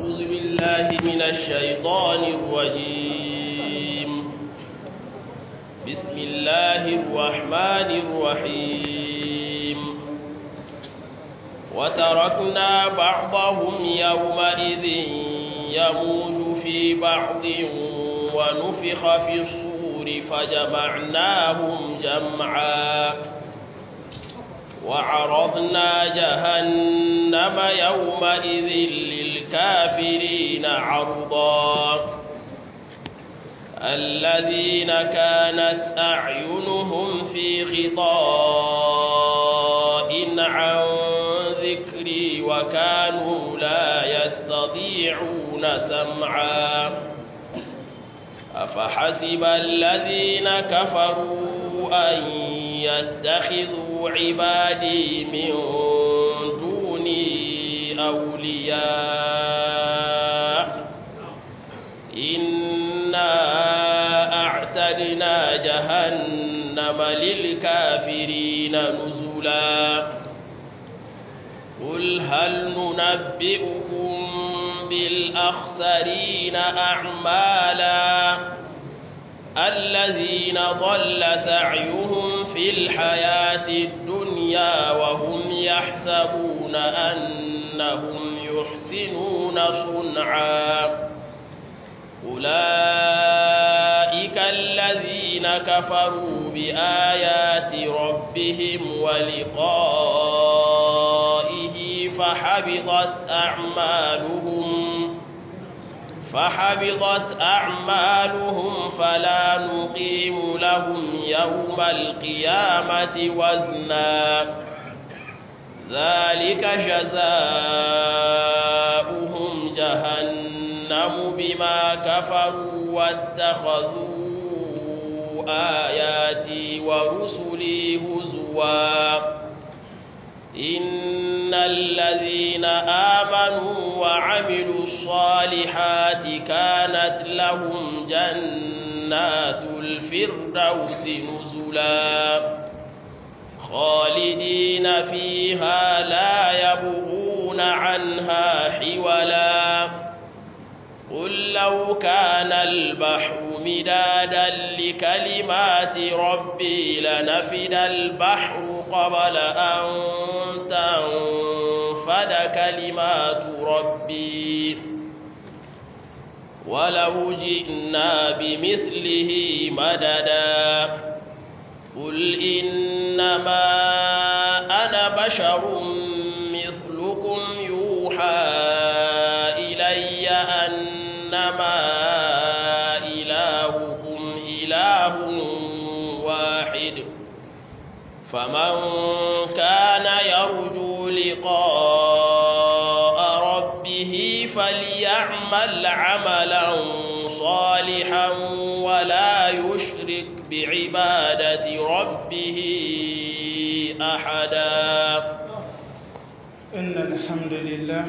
أعوذ بالله من الشيطان الرجيم بسم الله الرحمن الرحيم وتركنا بعضهم يومئذ يموج في بعض ونفخ في الصور فجمعناهم جمعا وعرضنا جهنم يومئذ للكافرين عرضا الذين كانت أعينهم في غطاء عن ذكري وكانوا لا يستطيعون سمعا أفحسب الذين كفروا أن يتخذوا عبادي من دوني أولياء إنا أعتدنا جهنم للكافرين نزلا قل هل ننبئكم بالأخسرين أعمالا الذين ضل سعيهم في الحياة الدنيا وهم يحسبون أنهم يحسنون صنعا أولئك الذين كفروا بآيات ربهم ولقائه فحبطت أعمالهم فحبطت أعمالهم فلا نقيم لهم يوم القيامة وزنا ذلك جزاؤهم جهنم بما كفروا واتخذوا آياتي ورسلي هزوا إن الذين آمنوا وعملوا الصالحات كانت لهم جنات الفردوس نزلا خالدين فيها لا يبغون عنها حولا قل لو كان البحر مدادا لكلمات ربي لنفد البحر قبل أن تنفد كلمات ربي ولو جئنا بمثله مددا قل إنما أنا بشر مثلكم يوحى إلي أنما إلهكم إله واحد فمن كان يرجو لقاء ربه فليعمل عملا صالحا ولا يشرك بعبادة ربه أحدا إن الحمد لله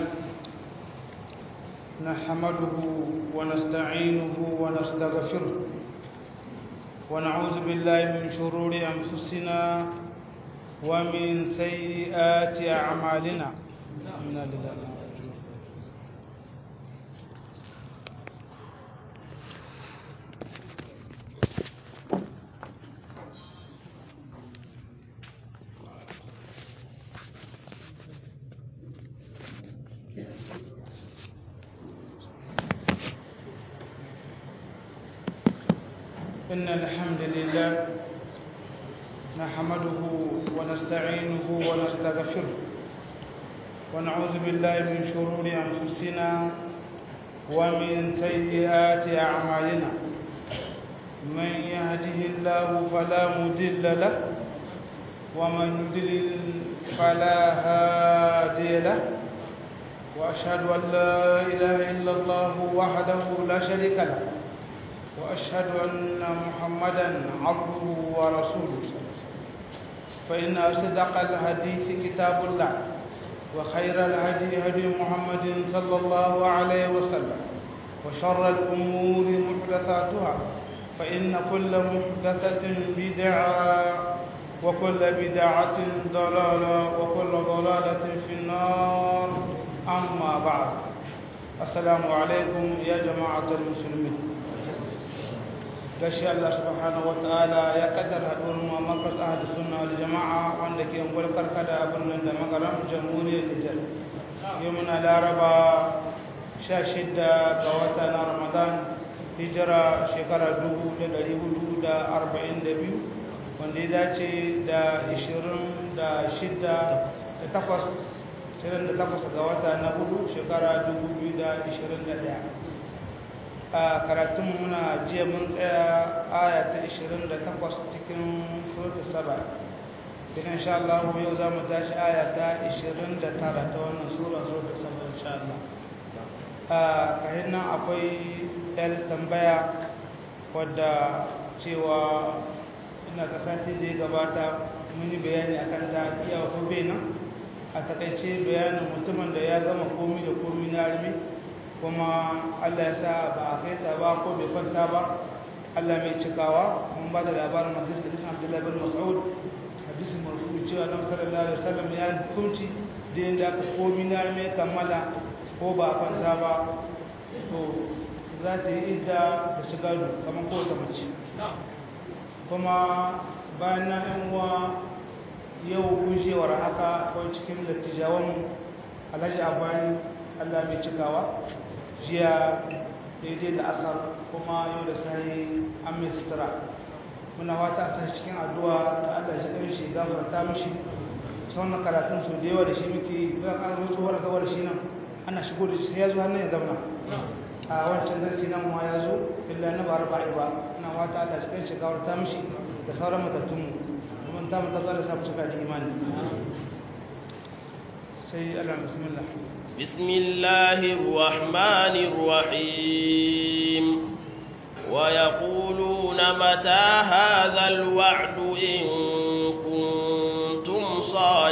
نحمده ونستعينه ونستغفره ونعوذ بالله من شرور أنفسنا ومن سيئات أعمالنا إنا لله إن الحمد لله نحمده ونستعينه ونستغفره ونعوذ بالله من شرور أنفسنا ومن سيئات أعمالنا من يهده الله فلا مضل له ومن يضلل فلا هادي له وأشهد أن لا إله إلا الله وحده لا شريك له وأشهد أن محمدا عبده ورسوله فإن أصدق الحديث كتاب الله وخير الهدي هدي محمد صلى الله عليه وسلم وشر الأمور محدثاتها فإن كل محدثة بدعة وكل بدعة ضلالة وكل ضلالة في النار أما بعد السلام عليكم يا جماعة المسلمين gashi Allah subhanahu wataala ya kaddara haduwar mu a markas ahli sunna wal jama'a wanda ke ungwar karkada a birnin da magaram jamhuriyar Nijar yau muna laraba 16 ga wata na Ramadan hijira shekara 1442 wanda ya dace da 26 da 8 28 ga wata na hudu shekara 2021 a karatun muna jiya mun tsaya aya ta 28 cikin surta saba daga insha Allah yau za mu tashi aya ta 29 ta wannan sura surta saba insha Allah a kahin nan akwai yar tambaya wadda cewa ina kasance da ya gabata mun yi bayani akan ta iya ko nan a takaice bayanin mutumin da ya gama komi da komi na armi kuma Allah ya sa ba a kai ta ba ko bai kwanta ba Allah mai cikawa mun ba da labarin hadis da hadisin Abdullah bin Mas'ud hadisin marfu cewa Annabi sallallahu alaihi wasallam ya hukunci da yanda aka komi na armi kammala ko ba a kwanta ba to za ta yi idda da shiga kamar kowace mace kuma bayan na yan uwa yau gushewar haka ko cikin dattijawan alhaji abani allah mai cikawa jiya daidai da asar kuma yau da sai an mai sutura muna wata a cikin addu'a ta allah shi ɗan shi gafarta mishi sauran karatun su da yawa da shi muke bayan an zo tsohuwar gawar shi nan ana shigo da shi sai ya zo hannun ya zauna a wancan darsi nan ma ya zo illa na ba raba'i ba ina wata allah shi ɗan shi gafarta mishi da sauran matattunmu mun ta mata zara samu cika da imani sai Allah bismillah bismillahir rahmanir rahim wa yaquluna mata hadha alwa'd in kuntum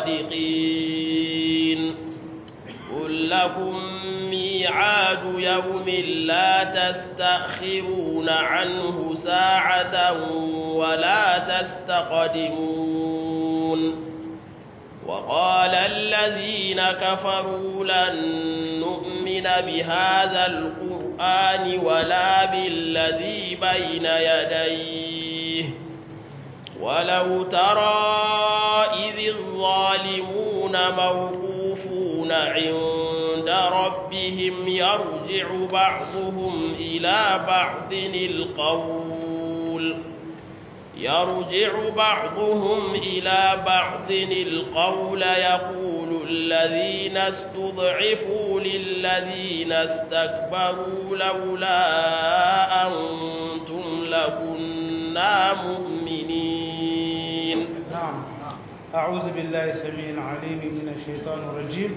sadiqin qul lakum mi'adu yawmin la tastakhiruna anhu sa'atan ولا تستقدمون وقال الذين كفروا لن نؤمن بهذا القرآن ولا بالذي بين يديه ولو ترى إذ الظالمون موقوفون عند ربهم يرجع بعضهم إلى بعض القول يرجع بعضهم إلى بعض القول يقول الذين استضعفوا للذين استكبروا لولا أنتم لكنا مؤمنين نعم أعوذ بالله السميع العليم من الشيطان الرجيم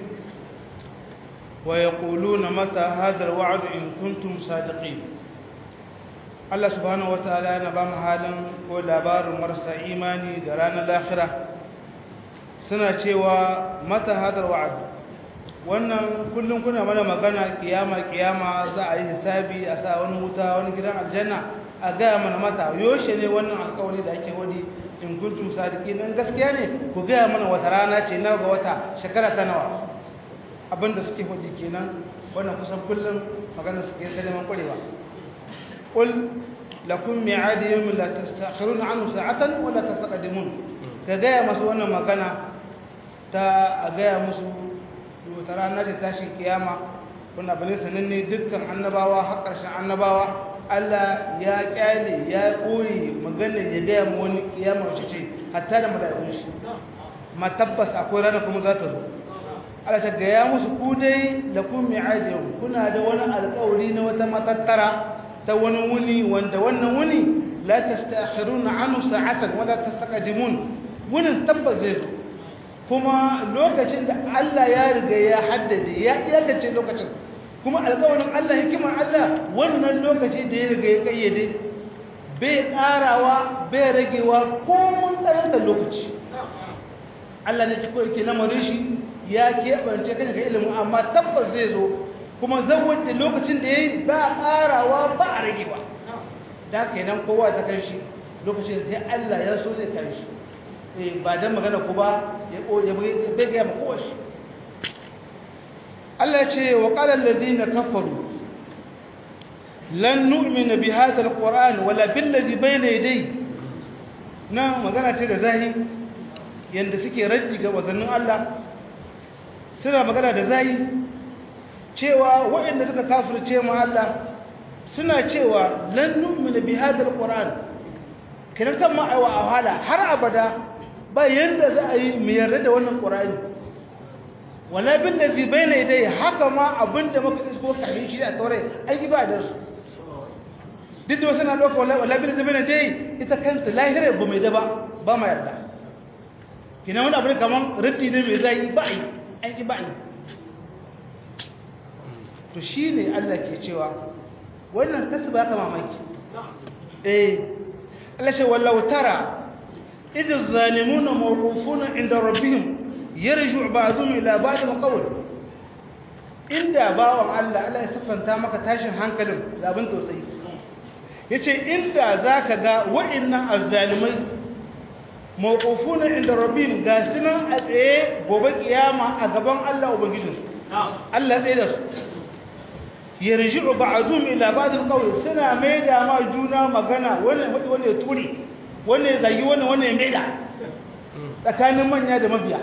ويقولون متى هذا الوعد إن كنتم صادقين Allah subhanahu wataala yana ba mu halin ko labarin marasa imani da ranar lahira suna cewa mata hadar wa'ad wannan kullum kuna mana magana kiyama kiyama za a yi hisabi a sa wani wuta wani gidan aljanna a gaya mana mata yoshe ne wannan alkawari da ake wadi in kuntum sadiki dan gaskiya ne ku gaya mana wata rana ce na ga wata shekara ta nawa abinda suke wadi kenan wannan kusan kullum magana suke ta neman kwarewa قل لكم ميعاد يوم لا تستأخرون عنه ساعة ولا تستقدمون كجاية مسو wannan magana ta a gaya musu wata rana ta tashin kiyama wannan bane sananne dukkan annabawa har ƙarshen annabawa Allah ya kyale ya koyi magana ya gaya mu wani kiyama wacce ce hatta da mala'ikun shi ma tabbas akwai rana kuma za ta zo Allah ta gaya musu ku dai lakum mi'ad yawm kuna da wani alƙawari na wata matattara ta wani wuni wanda wannan wuni la tastakhiruna anhu sa'atan wala tastaqdimun wunin tabbas zai zo kuma lokacin da Allah ya riga ya haddade ya iyakace lokacin kuma alƙawarin Allah hikimar Allah wannan lokaci da ya riga ya kayyade bai ƙarawa bai ragewa ko mun karanta lokaci Allah ne ke ke lamarin shi ya keɓance kan ga ilimin amma tabbas zai zo kuma zan wanda lokacin da ya yi ba ƙarawa ba a rage ba da kenan kowa ta kan shi lokacin sai Allah ya so zai kan shi ba don magana ku ba ya bai gaya ma kowa shi Allah ya ce wa qala alladhina kafaru lan nu'mina bi hadha alquran wala bil ladhi bayna yadayhi na magana ce da zahi yanda suke raddi ga wazannin Allah suna magana da zahi cewa waɗanda suka kafirce mu Allah suna cewa lan nu'mina bi hadha alquran kiran kan ma aiwa wahala har abada ba yanda za a yi mu yarda da wannan qur'ani wala bil ladhi bayna yadayhi haka ma abinda muka isko kafin shi a taurai ai ibadar su duk da wasu na ɗauka wala bil ladhi bayna yadayhi ita kanta lahira ba mai da ba ba ma yarda kina wani abu kaman raddi ne mai zai ba ai an ki ba ni to shine Allah ke cewa wannan kasu ba ka mamaki eh Allah ce wallahu tara idh zalimuna mawqufuna inda rabbihim yarju ba'dhum ila ba'd alqawl inda bawon Allah Allah ya siffanta maka tashin hankalin da abin tausayi yace inda zaka ga wa'annan azzalimai mawqufuna inda rabbihim ga sunan a tsaye gobe kiyama a gaban Allah ubangijinsu Allah tsaye da su yarji'u ba'dhum ila ba'd alqawl suna maida ma juna magana wannan wani wani turi wannan zagi wannan wannan maida tsakanin manya da mabiya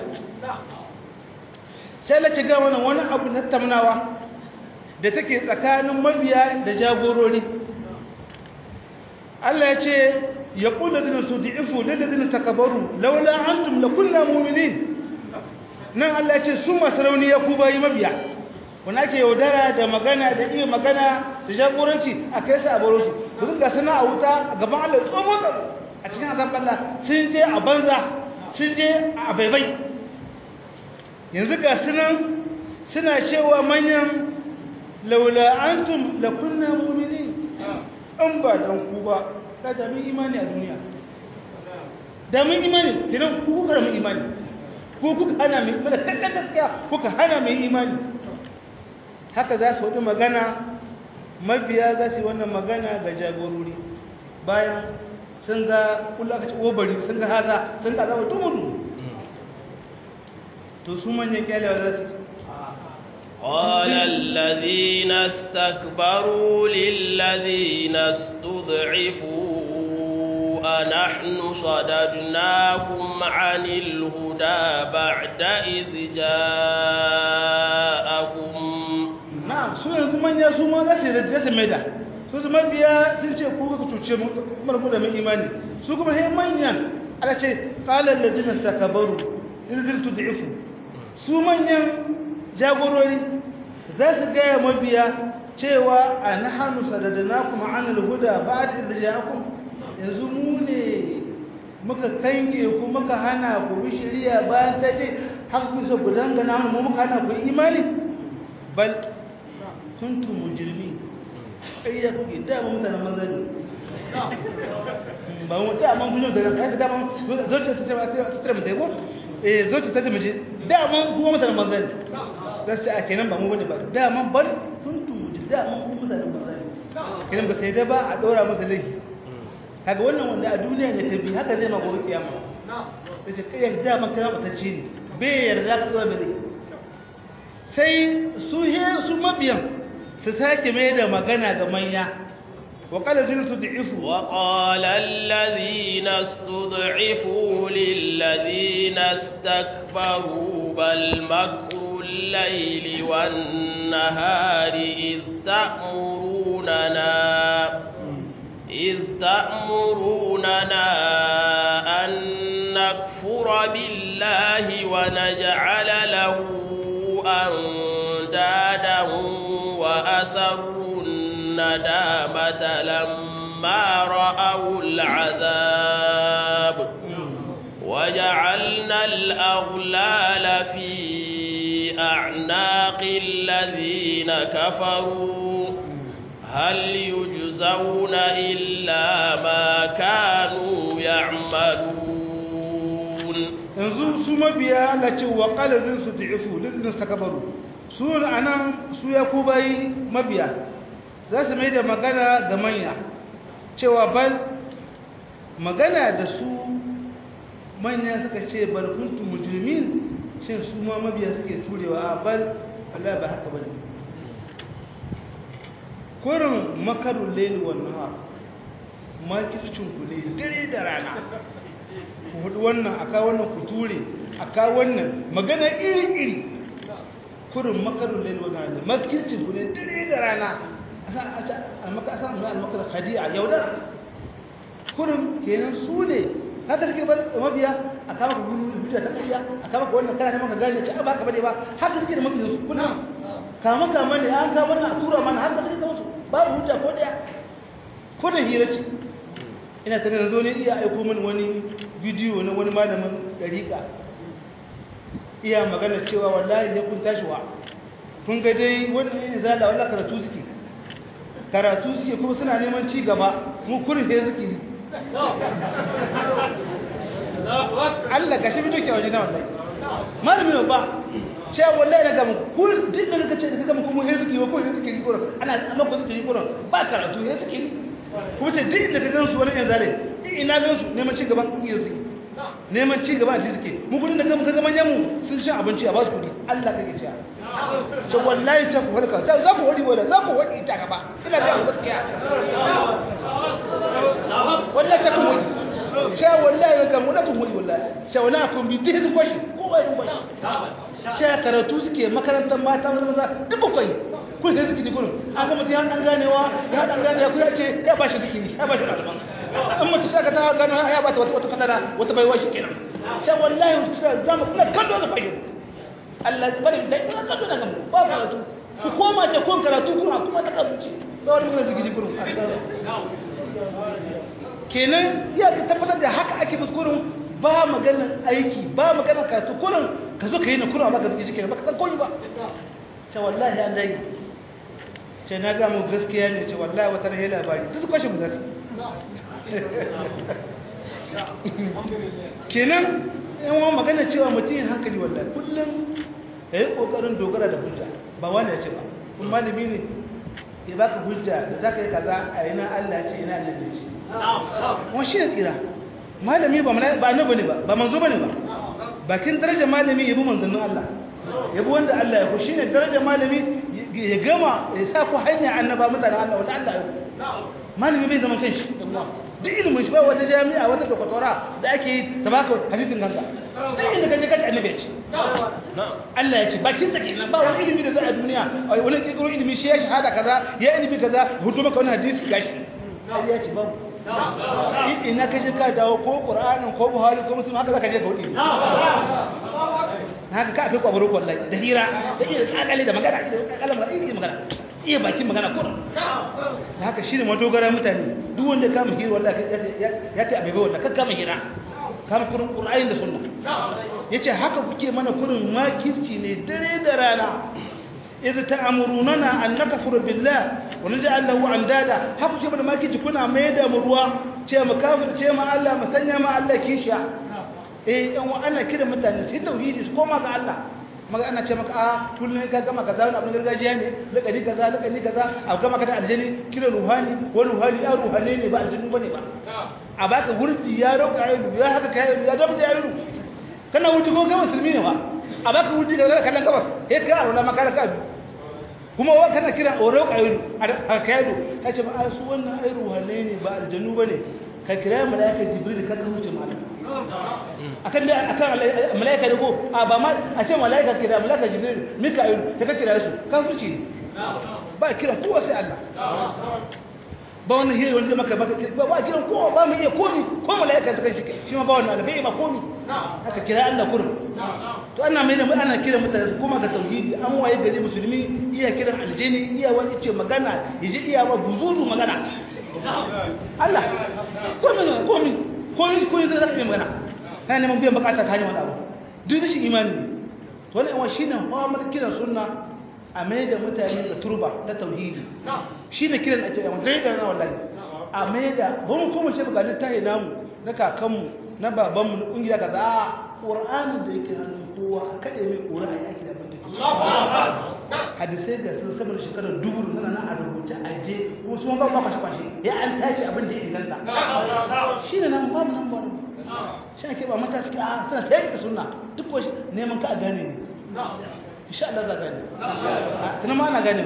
sai la ga wannan wani abu na tamnawa da take tsakanin mabiya da jagorori Allah ya ce ya kula da su di'ifu ladadin takabaru laula antum lakunna mu'minin nan Allah ya ce su masu rauni ya ku bayi mabiya wani ake yaudara da magana da iya magana da jagoranci a kai su a baro shi ba su gasa na a wuta a gaban Allah tsohon a cikin azab Allah sun je a banza sun je a baibai yanzu ga sunan suna cewa manyan laula antum la kunna mu'minin an ba dan ku ba da da mun imani a duniya da mun imani kiran ku kuka mun imani ku kuka hana mu mana kallon gaskiya kuka hana mu imani haka za su wadi magana mabiya za su yi wannan magana ga jagorori bayan sun ga kula ka ci obari sun ga haza sun ga zama tumudu to su manyan kyalewa za su قال الذين استكبروا للذين استضعفوا أنحن صددناكم عن الهدى بعد إذ جاءكم na'am su yanzu manya su ma za su yarda su maida su su mabiya sun ce ku ka cuce mu kuma mu da mun imani su kuma sai manyan ala ce qala alladhina istakabaru in tud'ifu su manyan jagorori za su gaya mabiya cewa a na hannu sadadana kuma an alhuda ba da ja'akum yanzu mu ne muka kange ku muka hana ku bi shari'a bayan ta ce haka ku so ku dangana mu muka hana ku imani bal kuntum mujrimi ai ya kuke da mu mutanen manzani ba mu da mun kunyo da kai da mun zo ta ta ta ta ta ko eh zo ta ta miji da mun kuma mutanen manzani gaskiya a kenan ba mu bane ba daman bar kuntum daman ku mutanen manzani kenan ba sai da ba a dora masa laifi kaga wannan wanda a duniya ne ta bi haka zai ma gobe kiyama sai ce kai daman kana batacce ne bai yarda ka tsaya bai sai su he su mabiyan su sake mai da magana ga manya وقال الذين استضعفوا وقال الذين استضعفوا للذين استكبروا بل مكر الليل والنهار إذ تأمروننا إذ تأمروننا أن نكفر بالله ونجعل له أندادا وأسروا الندامة لما رأوا العذاب وجعلنا الأغلال في أعناق الذين كفروا هل يجزون إلا ما كانوا يعملون yanzu su mabiya la ce wa qalalin su da'ifu lidin sakabaru su anan su ya ku bai mabiya za su mai da magana ga manya cewa bal magana da su manya suka ce bal kuntum mujrimin shin su ma mabiya suke turewa a bal Allah ba haka bane kurin makarun laili wan nahar makircin ku ne dare da rana ku hudu wannan aka wannan ku ture aka wannan magana iri iri kurin makarun laili wan nahar makircin ku ne dare da rana a maka asan zuwa al-makar khadi'a yaudar kurin kenan su ne haka suke ba mabiya a kama ku gudu hujja ta ƙarya a kama ku wannan kana neman ka gane ce ba haka bane ba haka suke da mabiyan su kullum kama kama ne an kama wannan a tura mana haka suke kawo su babu hujja ko daya ko da hira ce ina tare da zo ne iya aiko mini wani bidiyo na wani malamin dariƙa iya magana cewa wallahi ya kun tashi wa kun ga dai wannan ne zala wallahi karatu suke karatu suke kuma suna neman ci gaba mu kurin sai suke yi Allah gashi bi doke waje na wallahi malami ne ba cewa wallahi na gama kun duk da kace da kaga mu he suke ko he suke yi kuran ana amma ko suke yi kuran ba karatu he suke yi kuma ce duk da kaga su wani yan zare ina gan su neman ci gaban iya suke neman ci gaba shi suke mu kudin da kaga manyan mu sun sha abinci a ba su kudi Allah kake cewa to wallahi ta ku halka za ku wadi wala za ku wadi ta gaba ina ga gaskiya wallahi ta ku wadi cewa wallahi ga mu da ku wadi wallahi cewa na kun bi dai sun kwashi ko ba sun kwashi cewa karatu suke makarantar mata maza duk bakwai kun sai suke dikurin an ga mutum an ganewa ya dan gane ya kuya ce ya ba shi dikiri ya ba shi malaman in mutum saka ta gano ya ba ta wata fatara wata baiwa shi kenan cewa wallahi zamu kula kallo da fahimta Allah ya bari da ina kallo daga mu ba karatu ku koma ce kun karatu kuma kuma ta kazuci sai mun zigi kurun kenan ya tabbatar da haka ake kuskuren ba maganar aiki ba maganar karatu kurun ka zo ka yi na kurun amma ka zigi jikin ba ka san koyi ba ce wallahi an dai ce na ga mu gaskiya ne ce wallahi wata rahe labari duk kwashe mu zasu kenan yan wani magana cewa mutum yin hankali wallahi kullum ya yi ƙoƙarin dogara da hujja ba wani ya ce ba kun malami ne ya baka hujja da za ka yi kaza a yana allah ce yana allah ne ce wani shi ne tsira malami ba ba na bane ba ba manzo bane ba bakin darajar malami ya bi manzannin allah ya bi wanda allah ya ku shi ne darajar malami ya gama ya sa ku hanya annaba mutanen allah wanda allah ya ku malami bai zama kanshi duk ilimin shi ba wata jami'a wata doktora da ake yi ta baka hadisin kanka duk inda kaje kaje annabi ya ce Allah ya ce bakin take nan ba wani ilimi da za a duniya wani kirkiro ilimi shi ya shahada kaza ya ilimi kaza hudu maka wani hadisi gashi Allah ya ce babu ina kaje ka dawo ko qur'anin ko buhari ko muslim haka zaka je ka wudi haka ka akai kwabaro wallahi da hira da iya kakale da magana da kakalan da iya magana iya bakin magana ko haka shine madogara mutane duk wanda kama hira wallahi ya ta abai wallahi kakka kama hira kama kurin qur'ani da sunna yace haka kuke mana kurin makirci ne dare da rana idh ta'murunana an nakfuru billah wa naj'al lahu andada haka kuke mana makirci kuna mai da mu ruwa ce mu kafir ce ma Allah mu sanya ma Allah kisha eh yan wa ana kira mutane sai tauhidi su koma ga Allah maga ana ce maka a kullum ka gama kaza wani abin gargajiya ne lakani kaza lakani kaza a gama ka da aljani kira ruhani wani ruhani ya ruhane ne ba aljanu bane ba a baka wurdi ya roƙa ayyudu ya haka kai ya zama da ayyudu kana wurdi ko kai musulmi ne ba a baka wurdi kaza kallon gabas eh ka arona maka ka bi kuma wa kana kira o roƙa ayyudu a kai ayyudu ka ce ba su wannan ai ruhane ne ba aljanu bane ka kira malaika jibril ka ka huce malaka akan da akan malaika da ko a ba ma a ce malaika kira malaika jibril mika'il ta ka kira su kafirci ne ba kiran kowa sai Allah ba wannan hiri wanda maka baka ba ba kiran kowa ba mu iya komi ko malaika ta kan shi shi ma ba wannan albai ba komi aka kira Allah kurum to ana mai da ana kira mutane su koma ga tauhidi an waye gari musulmi iya kiran aljini iya wani ce magana yaji iya ba buzuzu magana Allah komi komi komi komi zai zaka magana kana neman biyan bukata ta hanyar wani abu duk rashin imani to wannan yawan shine mu'amalar kiran sunna a mai da mutane da turba na tauhidi shine kiran ake yawan dai da na wallahi a mai da ba mu kuma ce bukalin tahi namu na kakanmu na babanmu na kungiya kaza a qur'anin da yake hannun kowa a kade mai qur'ani yake da banda hadisai ga sun saboda shekarar dubu nana na a rubuta a je kuma su ba ba kwashe kwashe ya an tace abin da ya inganta shine nan babu nan ba shi ake ba mata suke a suna ta yanka suna duk wasu neman ka a gane ne insha Allah za gani tana ma ana gani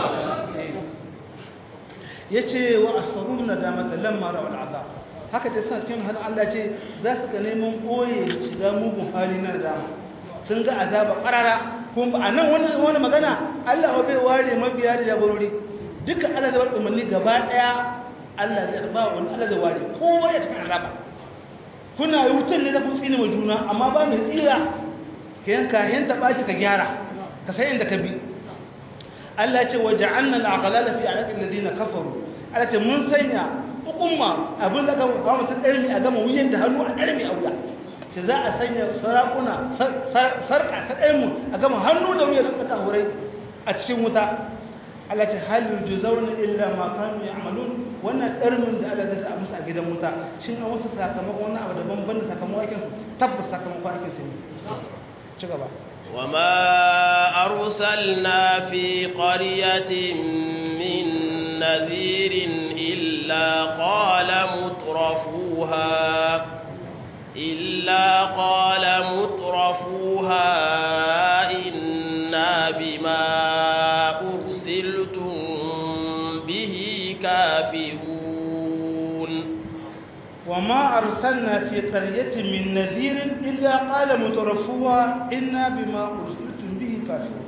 yace wa asfarun nadamata lamma ra'u al'azab haka ta sa cikin hadin Allah ce za su ga neman boye shiga mugun hali na nadama sun ga azaba qarara kuma a nan wani wani magana Allah bai ware mabiya da jagorori duka Allah da umarni gaba daya Allah zai ba wani Allah zai ware kowa ya cikin azaba kuna yi wutar ne da kun tsine wa juna amma ba mai tsira ka yanka yanta baki ka gyara ka san inda ka bi Allah ce wa ja'alna al-aghlala fi a'naqi alladhina kafaru Allah ce mun sanya hukumma abin da ka kawo mutum ɗarmi a gama wuyan da hannu a ɗarmi a wuya ce za a sanya sarakuna sarƙa ta ɗarmu a gama hannu da wuyan da hurai a cikin wuta Allah ce hal yujzauna illa ma kanu ya'malun wannan ɗarmin da Allah zai sa musu a gidan wuta shin an wasu sakamakon wannan abu daban ban da sakamakon aikin tabbas sakamakon aikin su ne ci gaba وما أرسلنا في قرية من نذير إلا قال مترفوها إلا قال مترفوها إنا بما أرسلتم به كافرون وما أرسلنا في قرية من نذير إلا قال مترفوها إنا بما أرسلتم به كافرون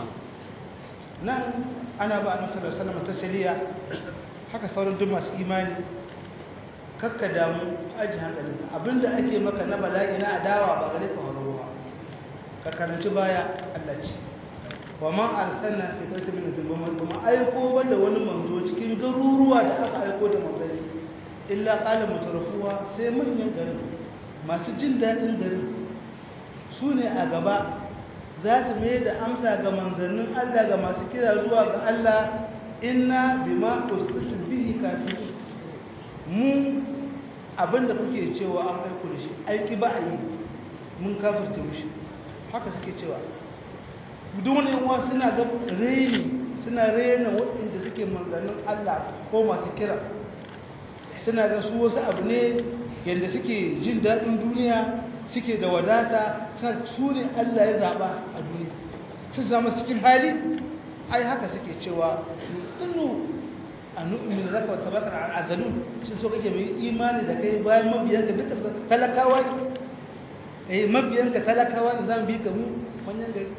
نعم أنا بقى صلى الله عليه وسلم تسلية haka sauran duk masu imani kakka damu aji hankali abinda ake maka na bala'i na adawa ba gare ka horo ba ka karanci baya Allah ce wa man arsalna fi qaumin min zulmin kuma aiko wanda wani manzo cikin garuruwa da aka aiko da manzanni illa qala mutarafuwa sai manyan garin masu jin dadin garin su ne a gaba za su mai da amsa ga manzannin Allah ga masu kira zuwa ga Allah inna bima ursiltum bihi kafirun mu abinda kuke cewa an aiko da shi aiki ba a yi mun kafirta mushi haka suke cewa duk wani yawa suna ga reni suna rena waɗanda suke manzannin Allah ko masu kira suna ga su wasu abu ne yadda suke jin daɗin duniya suke da wadata su ne Allah ya zaɓa a duniya sun zama cikin hali ai haka suke cewa nutunu a nu'min zaka wata bakar al'azalun sun so kake mai imani da kai bayan mabiyanka duka talakawa ne eh mabiyanka talakawa ne zan bi ka mu wannan gari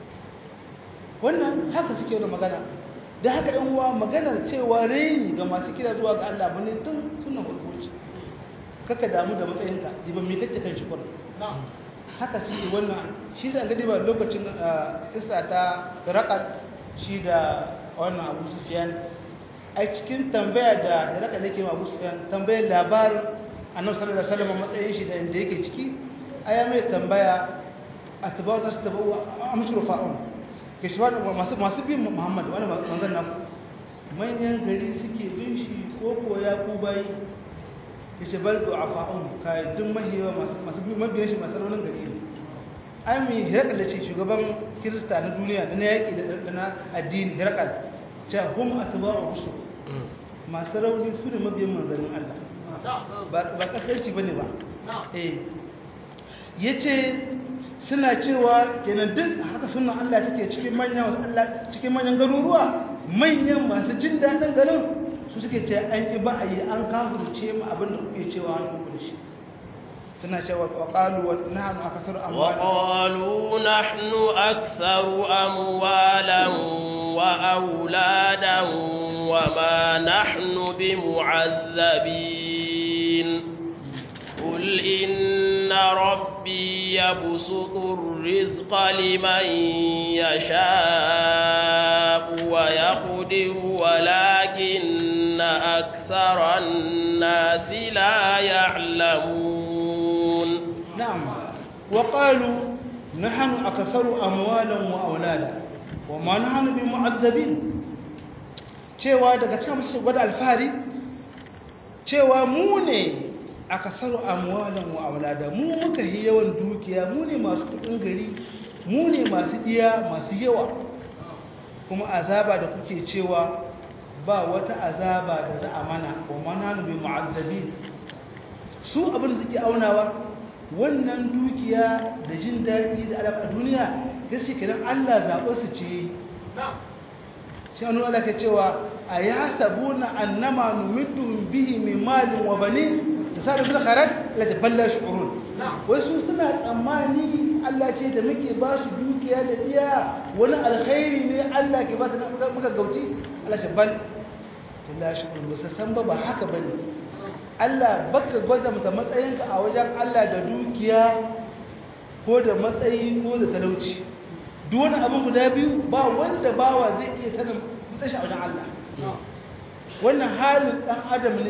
wannan haka suke da magana da haka ɗan uwa maganar cewa reni ga masu kira zuwa ga Allah bane tun sunan hulhuci kaka damu da matsayinka diban me kake kan shi kullum haka suke wannan shi da gadi ba lokacin isa ta raƙal shi da wannan abu sufiyan a cikin tambaya da raƙal yake ma abu sufiyan tambayar labarin annabi sallallahu alaihi wasallam matsayin shi da inda yake ciki aya mai tambaya atba'u nas tabu amsuru fa'un ke shi masu masu bin Muhammad wani manzon nan manyan gari suke bin shi ko ko ya ku bayi yace bal du'afa'un kai duk mahiyawa masu masu mabiyan shi masu raunin gari ne ai mai hirakal ce shugaban kirista na duniya da na yaƙi da na addini hirakal ce hum atba'u rusul masu rauni su ne mabiyan manzannin Allah ba kasarci bane ba eh yace suna cewa kenan duk haka sunan Allah take cikin manyan Allah cikin manyan garuruwa manyan masu jin daɗin garin su suke ce an ƙi ba a yi an kafurce mu abin da kuke cewa an kuku da shi suna cewa waƙalu wa nahnu akthar amwalan وقالوا نحن أكثر أموالا وأولادا وما نحن بمعذبين قل إن ربي يبسط الرزق لمن يشاء ويقدر ولكن أكثر الناس لا يعلمون نعم وقالوا نحن أكثر أموالا وأولادا وما نحن بمعذبين cewa daga cikin su gwada alfahari cewa mu ne aka saru amwalan wa aulada mu muka yi yawan dukiya mu ne masu kudin gari mu ne masu iya masu yawa kuma azaba da kuke cewa ba wata azaba da za a mana wa mananu bi mu'azzabi su abin da suke aunawa wannan dukiya da jin daɗi da alaƙa duniya gaske kiran Allah zaɓe su ce shi an Allah ke cewa a ya sabuna annama numidduhum bihi min malin wa banin da sa da fil khairat la taballa shu'urun wasu suna tsammani Allah ce da muke ba su dukiya da iya wani alkhairi ne Allah ke ba su muka gauci Allah ce bal la shu'urun ba su san ba ba haka bane Allah baka gwada da matsayinka a wajen Allah da dukiya ko da matsayi ko da talauci duk wani abin guda biyu ba wanda bawa zai iya sanin matsayin shi a wajen Allah wannan halin dan adam ne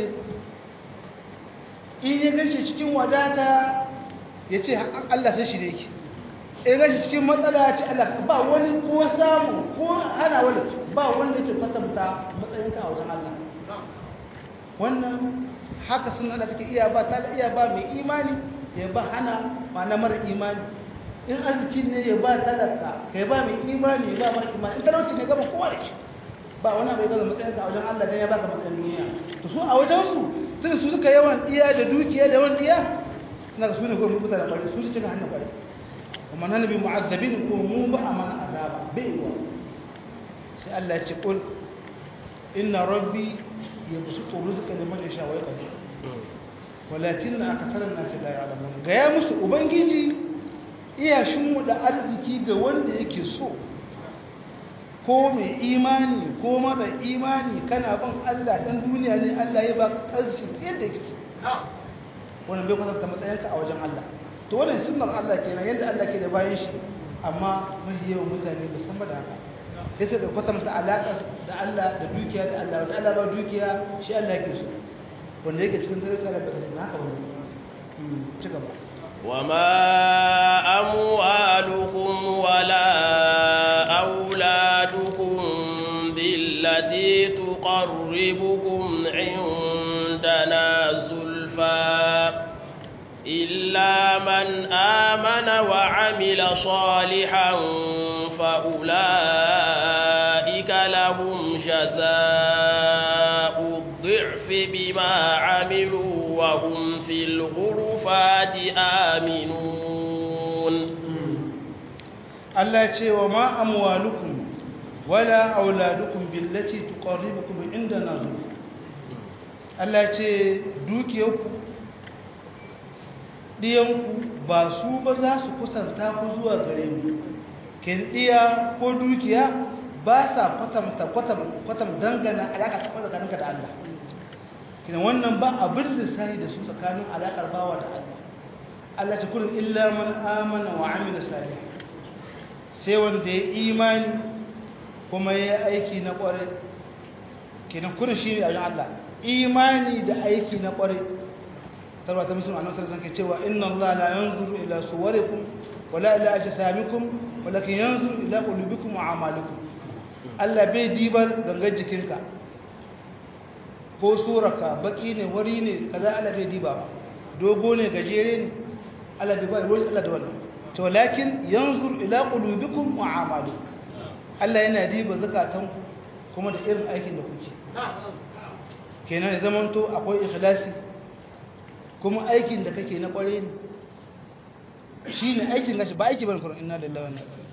in ya gashi cikin wadata ya ce Allah sai shi ne yake in gashi cikin matsala ya ce Allah ba wani ko samu ko hana wani ba wanda yake kwatanta matsayinka a wajen Allah wannan haka sun Allah take iya ba ta iya ba mai imani ya ba hana ma na mara imani in arziki ne ya ba talaka kai ba mai imani ya ba mara imani in talauci ne gaba kowa da shi ba wani abu ya gaza matsayin a wajen Allah dan ya baka matsayin duniya to su a wajen su tun su suka yawan iya da dukiya da yawan iya na su ne ko mun mutane bare su suka hannun bare kuma nan bi mu'azzabin ko mu ba amana azaba bai wa sai Allah ya ce kul inna rabbi yabsutu rizqa liman yasha wa yaqdir walakin akatharan nas la ya'lamun ga ya musu ubangiji iya shinmu da arziki ga wanda yake so ko mai imani ko mara imani kana ban Allah dan duniya ne Allah ya baka arziki yadda yake so wannan bai kwatanta matsayinka a wajen Allah to wannan sunnar Allah kenan yadda Allah ke da bayan shi amma mafi yawan mutane ba san ba da haka yace da kwatanta alaƙa da Allah da dukiya da Allah wanda Allah ba dukiya shi Allah yake so wanda yake cikin daraja da bata na haka wani ci gaba وما أموالكم ولا أولادكم بالتي تقربكم عندنا زلفى إلا من آمن وعمل صالحا فأولئك لهم جزاء الضعف بما عملوا وهم في الغرفات آمنون Allah ce wa ma amwalukum wala auladukum billati tuqarribukum indana zulfa Allah ce dukiyarku diyanku ba su ba za su kusanta ku zuwa gare mu kin diya ko dukiya ba sa kwatamta kwatam dangana alaka ta tsakaninka da Allah kina wannan ba abin lissahi da su tsakanin alakar bawa da Allah Allah ta kullum illa man amana wa amila salih sai wanda ya imani kuma ya aiki na kwarai kina kullum shi ne a Allah imani da aiki na kwarai tarwa ta musulman annabi sallallahu alaihi cewa inna Allah la yanzuru ila suwarikum wala ila ajsamikum walakin yanzuru ila qulubikum wa a'malikum Allah bai dibar gangar jikinka ko suraka baki ne wari ne kaza Allah bai diba ba dogo ne gajere ne Allah bai ba wani Allah da wannan to lakin yanzur ila qulubikum wa a'malikum Allah yana diba zakatan kuma da irin aikin da kuke kenan ya zamanto akwai ikhlasi kuma aikin da kake na kware ne shine aikin gashi ba aiki bane Qur'an inna lillahi wa inna ilaihi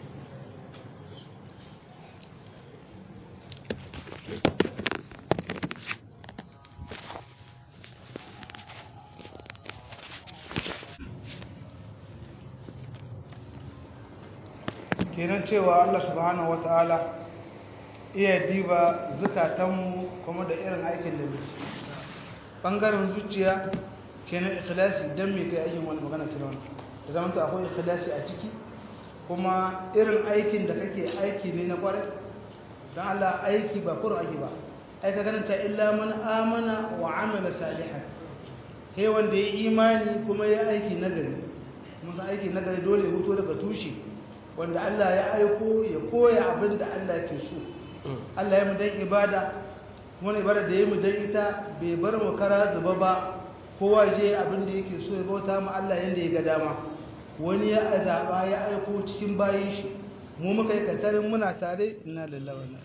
kenan cewa Allah subhanahu wata'ala iya diba zukatanmu kuma da irin aikin da muke bangaren zuciya kenan ikhlasi dan me kai aikin wani magana kira wani da zaman to akwai ikhlasi a ciki kuma irin aikin da kake aiki ne na kwarai don Allah aiki ba kurin aiki ba ai ka karanta illa man amana wa amila salihan sai wanda ya imani kuma ya aiki nagari mun san aiki nagari dole ya huto daga tushe wanda Allah ya aiko ya koya abin da Allah ke so Allah ya mu dan ibada wani ibada da ya mu dan ita bai bar mu kara zuba ba kowa je abin da yake so ya bauta mu Allah yanda ya ga dama wani ya azaba ya aiko cikin bayin shi mu muka yi katarin muna tare inna lillahi wa inna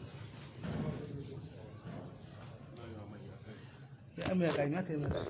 ya amma ya kai maka yi maka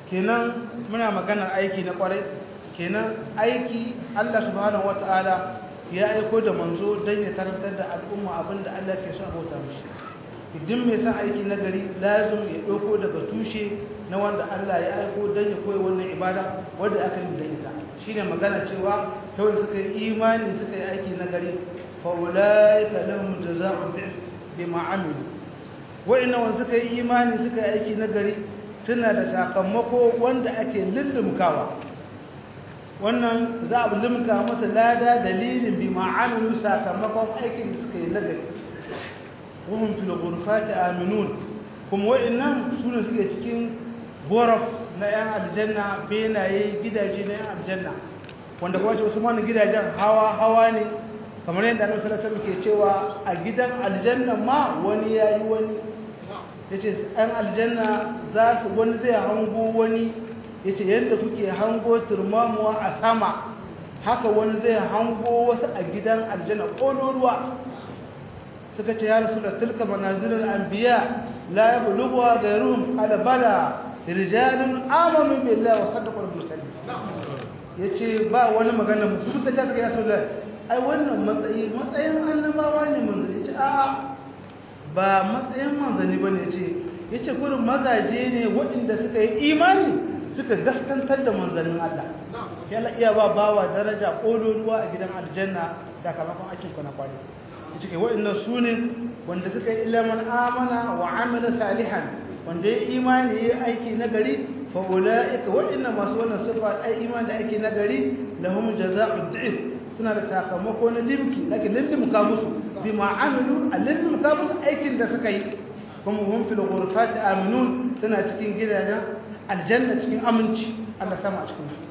kenan muna maganar aiki na kwarai kenan aiki Allah subhanahu wataala ya aiko da manzo don ya karantar da al'umma abinda Allah ke so a bauta mishi idan mai san aiki na gari lazim ya ɗauko daga tushe na wanda Allah ya aiko don ya koyi wannan ibada wadda aka yi da ita shine magana cewa kawai suka yi imani suka yi aiki na gari fa ulaika lahum jazaa'u dhif bima amilu wa'inna wanda suka yi imani suka yi aiki na gari suna da sakamako wanda ake lullumkawa wannan za a limka masa lada dalilin bi ma'amilu sakamakon aikin da suka yi nagari wahum fil ghurfati aminun kuma wa'annan sune suke cikin goraf na yan aljanna benaye gidaje na yan aljanna wanda kuma ce wasu mana gidajen hawa hawa ne kamar yadda annabi sallallahu alaihi wasallam ke cewa a gidan aljanna ma wani yayi wani yace yan aljanna za su wani zai hango wani ya ce yadda kuke hango turmamuwa a sama haka wani zai hango wasu a gidan aljanna ƙololuwa suka ce ya rasu da tilka manazirin anbiya la ya bulubuwa ga ruhun alabala rijalin amanu billahi wa saddaqal mursalin yace ba wani magana musu ta ta suka yaso da ai wannan matsayi matsayin annabawa ne manzo yace a ba matsayin manzani bane yace yace gurin mazaje ne waɗanda suka yi imani suka gaskantar da manzannin Allah ya Allah iya ba bawa daraja kololuwa a gidan aljanna sakamakon aikin ku na kwari yace kai waɗannan sune wanda suka yi ilman amana wa amila salihan wanda ya imani ya aiki nagari fa ulaika waɗannan masu wannan sifa ai imani da aiki nagari lahum jazaa'u dhif suna da sakamako na limki lakin lillimka musu bima amilu alillimka musu aikin da suka yi kuma hum fil ghurfati aminun suna cikin gidajen aljanna cikin aminci Allah sama a cikin su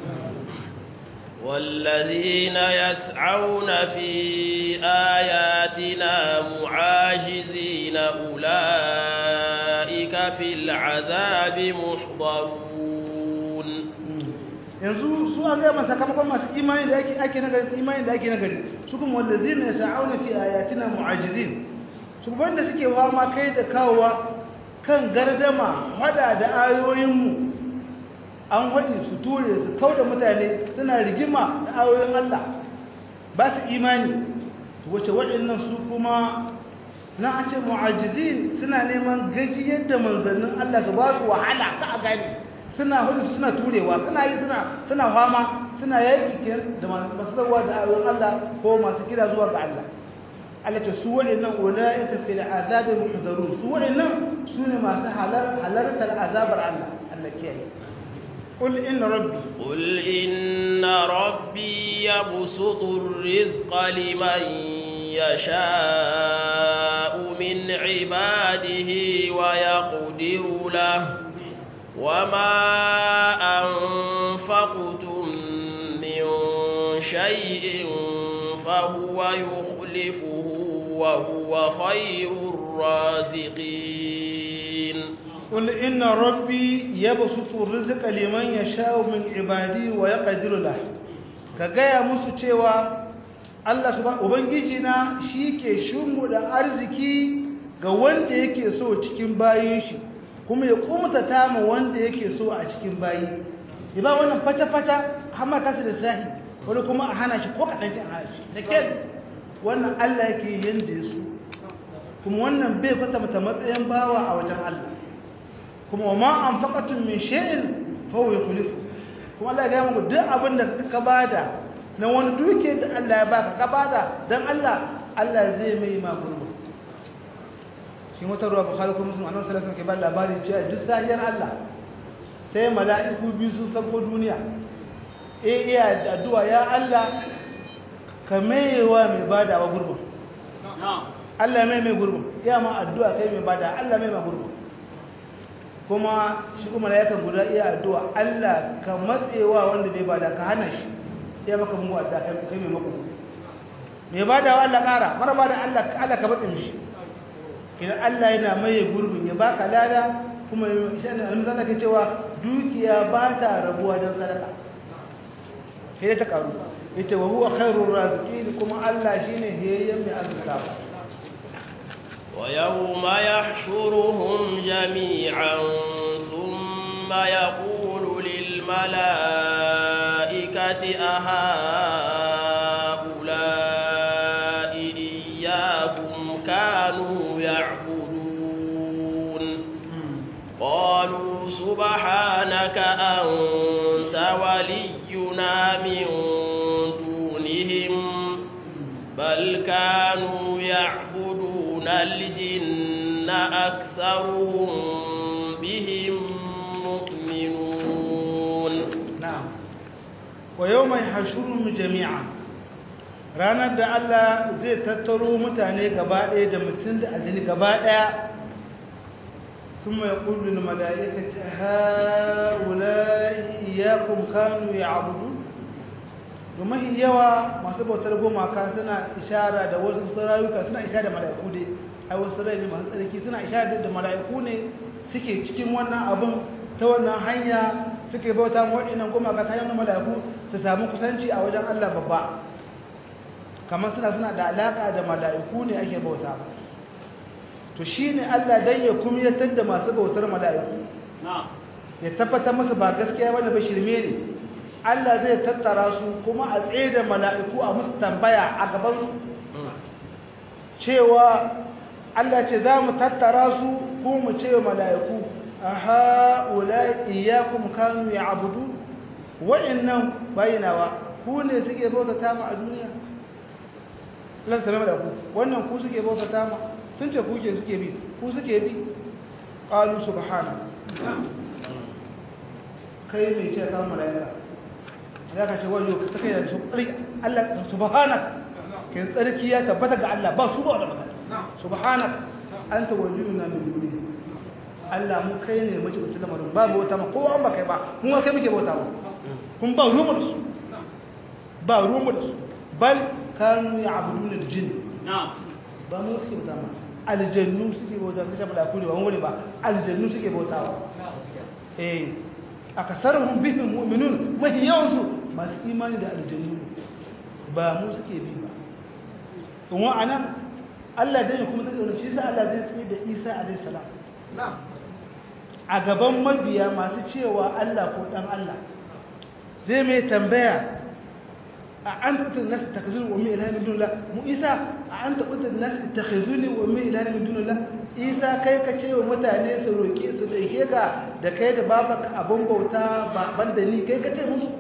والذين يسعون في آياتنا معاجزين أولئك في العذاب محضرون yanzu su an gaya sakamakon masu imani da ake ake nagari imani da ake nagari su kuma wallazina yas'auna fi ayatina mu'ajizin su wanda suke fama kai da kawowa kan gardama hada da ayoyinmu an haɗi su ture su kau da mutane suna rigima da ayoyin Allah ba su imani wace waɗannan su kuma na an ce mu'ajizin suna neman gajiyar da manzannin Allah su ba su wahala ka a gani suna hudu suna turewa suna yi suna suna fama suna yaƙi da masu zarwa da ayoyin Allah ko masu kira zuwa ga Allah Allah ce su waɗannan ulaika fil azabi muhdarun su waɗannan su ne masu halartar azabar Allah Allah kiyaye قل إن ربي قل إن ربي يبسط الرزق لمن يشاء من عباده ويقدر له وما أنفقتم من شيء فهو يخلفه وهو خير الرازقين قل إن ربي يبسط الرزق لمن يشاء من عبادي ويقدر له كغايا musu cewa Allah subhanahu ubangiji na shike shimmuda arziki ga wanda yake so cikin bayin shi kuma ya kumta tama wanda yake so a cikin bayi ba wannan fata fata har ma kasa da sahi wani kuma a hana shi ko kadan shi a hana shi da ken wannan Allah yake yanda ya so kuma wannan bai kwata mata matsayin bawa a wajen Allah kuma wa ma anfaqatum min shay'in fa huwa yukhlifu kuma Allah ya ga muku duk abin da ka bada na wani duke da Allah ya baka ka bada dan Allah Allah zai mai ma gurbu shi wata ruwa bukhari kuma sun annabi sallallahu alaihi wasallam ke ba labari cewa duk sahiyar Allah sai mala'iku biyu sun sako duniya eh iya da addu'a ya Allah ka maiwa mai bada wa gurbu Allah mai mai gurbu iya ma addu'a kai mai bada Allah mai ma gurbu kuma shi kuma ya kan guda iya addu'a Allah ka matsewa wanda bai bada ka hana shi ya maka mu addu'a kai kai mai mako mai bada wa Allah kara mara bada Allah Allah ka matse mishi idan Allah yana maye gurbin ya baka lada kuma shi ne almuzan ke cewa dukiya ba ta rabuwa dan sadaka sai ta karu yace wa huwa khairur raziqin kuma Allah shine hiyayyen mai arzikawa ويوم يحشرهم جميعا ثم يقول الملائكة أهؤلاء إياكم كانوا يعبدون قالوا سبحانك أنت ولينا من دونهم بل كانوا يعبدون الجن أكثرهم بهم مؤمنون na'am wa yawma yahshuruhum jami'an ranar da Allah zai tattaro mutane gaba ɗaya da mutum da aljini gaba ɗaya thumma yaqulu lil mala'ikati haula'i iyyakum kanu ya'budun domin yawa masu bautar gumaka suna ishara da wasu sarayuka suna ishara da mala'iku dai ai wasu rai ne masu tsarki suna ishara da mala'iku ne suke cikin wannan abin ta wannan hanya suke bauta ma waɗannan gumaka ta hanyar mala'iku su samu kusanci a wajen Allah babba kamar suna suna da alaka da mala'iku ne ake bauta to shine Allah dan ya kumyatar da masu bautar mala'iku ya tabbatar musu ba gaskiya bane ba shirme ne Allah zai tattara su kuma a tsaye da mala'iku a musu tambaya a gaban su cewa Allah ce za mu tattara su ko mu ce wa mala'iku a ha'ula iyakun kanu ya abudu wa'innan bayinawa ku ne suke bautata ma a duniya Allah ta da ku wannan ku suke bautata ma sun ce kuke suke bi ku suke bi qalu subhana kai mai ce kan mala'ika ya ka ce wajo ka take da su Allah subhanaka kin tsarki ya tabbata ga Allah ba su ba da magana subhanaka anta waliyuna min duni Allah mu kai ne mace mutum lamarin ba bauta ma kowa an ba kai ba mu kai muke bauta ba kun ba rumu da su ba rumu da su bal kanu ya'buduna al-jinn ba mu suke bauta ma aljannu suke bauta sai ba da kuri ba wani ba aljannu suke bauta ba eh akasaruhum bihim mu'minun mahi yawansu masu imani da aljannu ba mu suke bi ba kuma anan Allah dai kuma ta dauna shi sa Allah zai tsaye da Isa alayhi salam a gaban mabiya masu cewa Allah ko dan Allah zai mai tambaya a an tattar nasu takhazuni wa min ilahin min dunillah mu Isa a an tattar nasu takhazuni wa min ilahin min dunillah Isa kai ka ce wa mutane su roke su dauke ka da kai da babaka abin bauta ba banda ni kai ka ce musu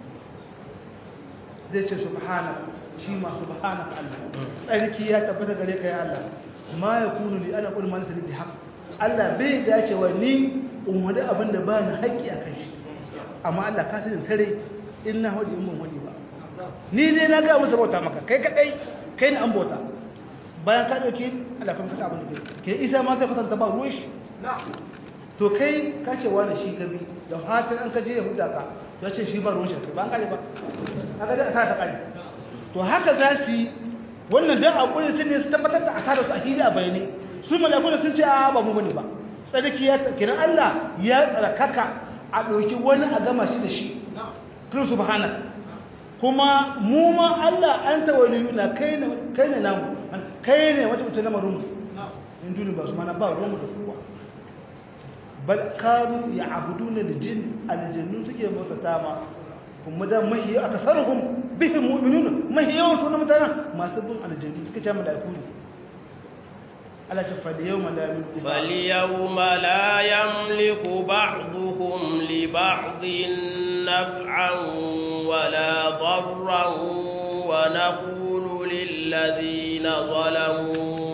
zai ce subhanaka shi ma subhanaka Allah tsarki ya tabbata gare ka ya Allah ma yakunu li ana qul man sani bi haqq Allah bai dace wa ni umma abin da ba ni haƙƙi a kan shi amma Allah ka sani sare in na hodi in ban hodi ba ni dai na ga musu bauta maka kai kadai kai ne an bauta bayan ka dauke Allah kan kasa abin da ke isa ma sai kwatanta ba ruwan shi to kai ka ce wani shi gabi da fatan an ka je yahuda ka ya ce shi ba ruwan shi ba an kare ba haka da ta kare to haka za su yi wannan dan akwai sun ne su tabbatar da asarar su a hili a bayani su malaku sun ce a ba mu bane ba sadaki ya kiran Allah ya tsarkaka a ɗauki wani a gama shi da shi kiri subhanaka kuma mu ma Allah an tawaliyuna kai ne kai ne namu kai ne wata mutum lamarin mu in duni ba su mana ba ruwan mu da kowa bal kanu ya'buduna al-jin al-jinnu suke bauta ma kuma da mahi akasaruhum bihim mu'minun mahi yawan su mutanen masu bin aljannu suka ce malaiku ne Allah ce fal yawma la yamliku fal yawma la yamliku ba'duhum li ba'din naf'an wala darran wa naqulu lil ladina zalamu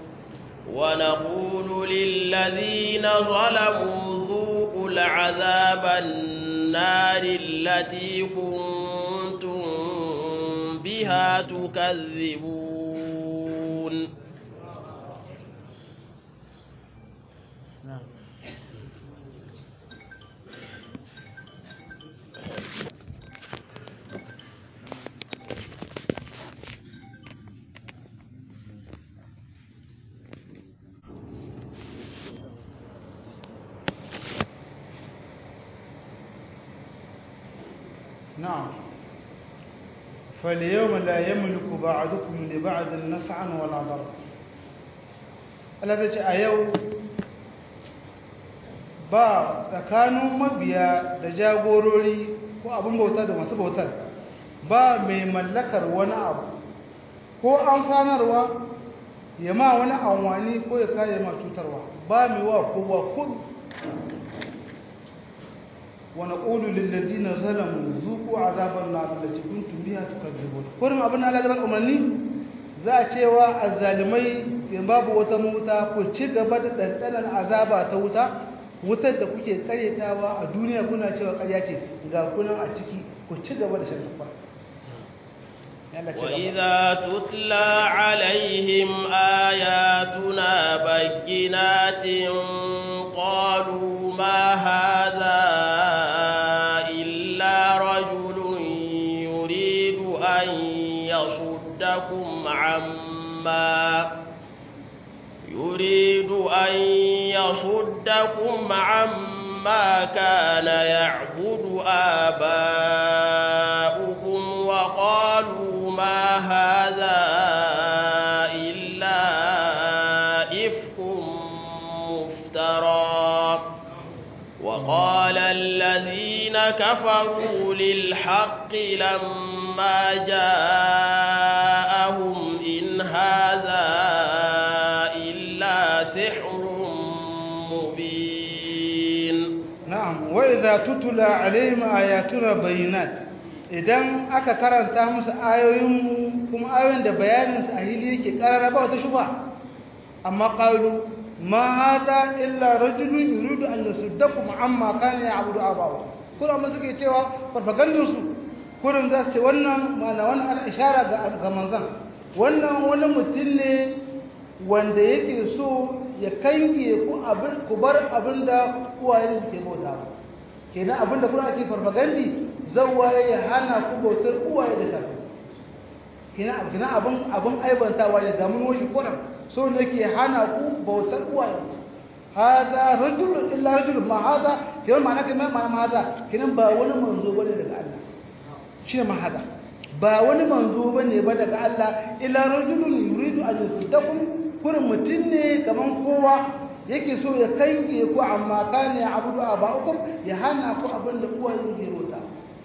ونقول للذين ظلموا ذوقوا العذاب النار التي كنتم بها تكذبون نعم فاليوم لا يملك بعضكم لبعض نفعا ولا ضرا الذي a yau ba tsakanin mabiya da jagorori ko abin bauta da masu bautar ba mai mallakar wani abu ko amfanarwa ya ma wani anwani ko ya kare ma cutarwa ba mai wa kowa kun wani ƙulu lillazina zalamu zuku azaban na da cikin tumbiya tukadzibun kurin abin Allah da umarni za a cewa azzalimai in babu wata wuta ku ci gaba da ɗanɗanar azaba ta wuta wutar da kuke karyatawa a duniya kuna cewa karya ce ga kunan a ciki ku ci gaba da shan tufa وإذا تتلى عليهم آياتنا بينات قالوا ما هذا إلا رجل يريد أن يصدكم عما يريد أن يصدكم عما كان يعبد آباؤكم وقالوا ما هذا إلا إفك مفترى وقال الذين كفروا للحق لما جاءهم إن هذا إلا سحر مبين نعم وإذا تتلى عليهم آياتنا بينات idan aka karanta musu ayoyin kuma ayoyin da bayaninsu a hili yake karara ba wata shuba amma qalu ma hada illa rajulun yuridu an yasuddakum amma kana ya'budu abawa kuma amma suke cewa farfagandun su kurin za su ce wannan mana wannan ana ishara ga ga manzon wannan wani mutum ne wanda yake so ya kange ku abin ku bar abin da uwayen ke bauta kenan abin da kuna ake farfagandi zawaye ya hana ku bautar uwaye da kafi kenan kenan abin abin aibantawa ne ga mun wani kuran so ne ke hana ku bautar uwaye hada rajul illa rajul ma hada kenan ma'ana kenan ma'ana hada kenan ba wani manzo bane daga Allah shine ma hada ba wani manzo bane ba daga Allah illa rajulun yuridu an yusaddakum kurin mutum ne kaman kowa yake so ya kange ku amma kana ya abudu aba'ukum ya hana ku abin da uwaye ke rota